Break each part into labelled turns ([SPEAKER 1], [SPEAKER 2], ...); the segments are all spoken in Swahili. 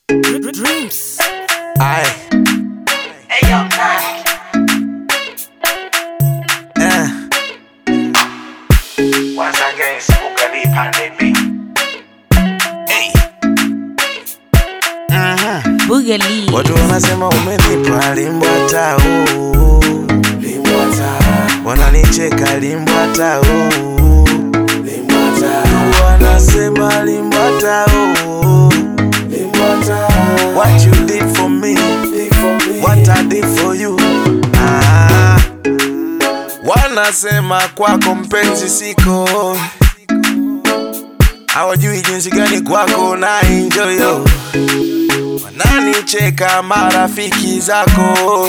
[SPEAKER 1] Dreams.
[SPEAKER 2] Aye.
[SPEAKER 3] Hey, yo, Nike.
[SPEAKER 2] Eh.
[SPEAKER 3] Once again, Spooky Pandey B.
[SPEAKER 2] Hey. Mhm.
[SPEAKER 1] Boogaloo.
[SPEAKER 2] Watu wanasema umenipa limbwata oh. Limbwata. Wananicheka limbwata oh. Limbwata. Wanasema limbwata oh. Limbwata. What you did for me, what I did for you. Ah. Wanasema kwako mpenzi siko hawajui jinsi gani kwako na enjoy yo. Wananicheka marafiki zako,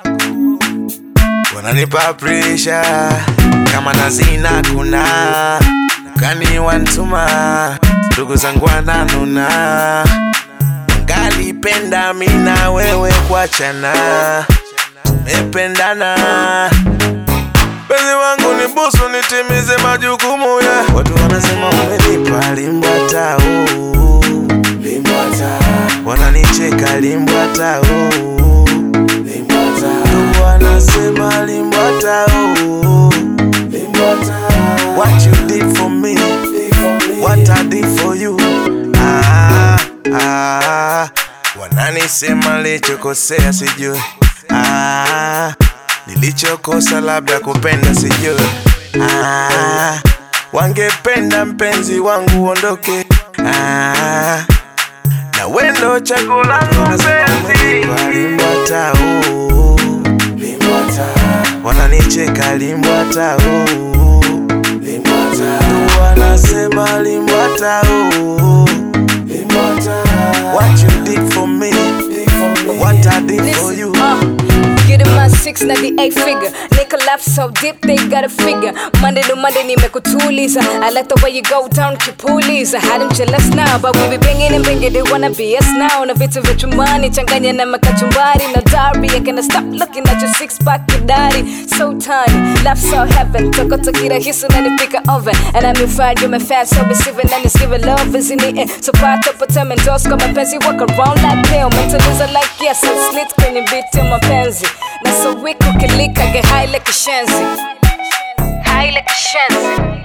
[SPEAKER 2] wananipa presha kama nazina kuna kani wantuma ndugu zangu wananuna, wangalipenda mina wewe kuachana, tumependana Penzi wangu ni busu nitimize majukumu ya Watu wanasema umenipa limbwata oh. Limbwata Wananicheka limbwata oh. Limbwata Ndugu wanasema limbwata oh. Limbwata What you did for me What I did for you ah, ah. Wananisema lichokosea sijui ah, Nilichokosa labda kupenda sijui ah, Wangependa mpenzi wangu uondoke ah, na wendo chaguo langu mpenzi Limbwata oh, Limbwata Wananicheka limbwata oh, Limbwata Wanasema limbwata oh, Limbwata What you did for me What I did for you
[SPEAKER 4] Uh, get in my six na the eight figure Nigga laugh so deep they gotta figure Monday to Monday nimekutuliza I like the way you go down kipuliza Had them jealous now but we be banging and banging They wanna be us now na vitu vya chumbani Changanya na makachumbari na dari I cannot stop looking at your six pack kidari So tiny, laugh so heaven Toko tokira hisu na nipika oven And I'm in fire, you're my fan so receiving And it's giving love is in the end So part up a time and doors Kwa mapenzi walk around like pill Mentaliza like yes and slit kwenye beat ya mapenzi Na so weak ukilika get high like a shenzi High like a shenzi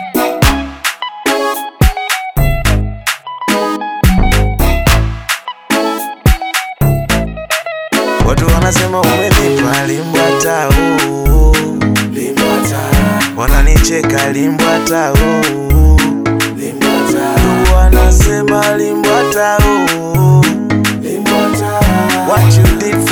[SPEAKER 2] Watu wanasema umenipa limbwata oh, limbwata Wananicheka limbwata oh, limbwata Ndugu wanasema limbwata oh, limbwata What you did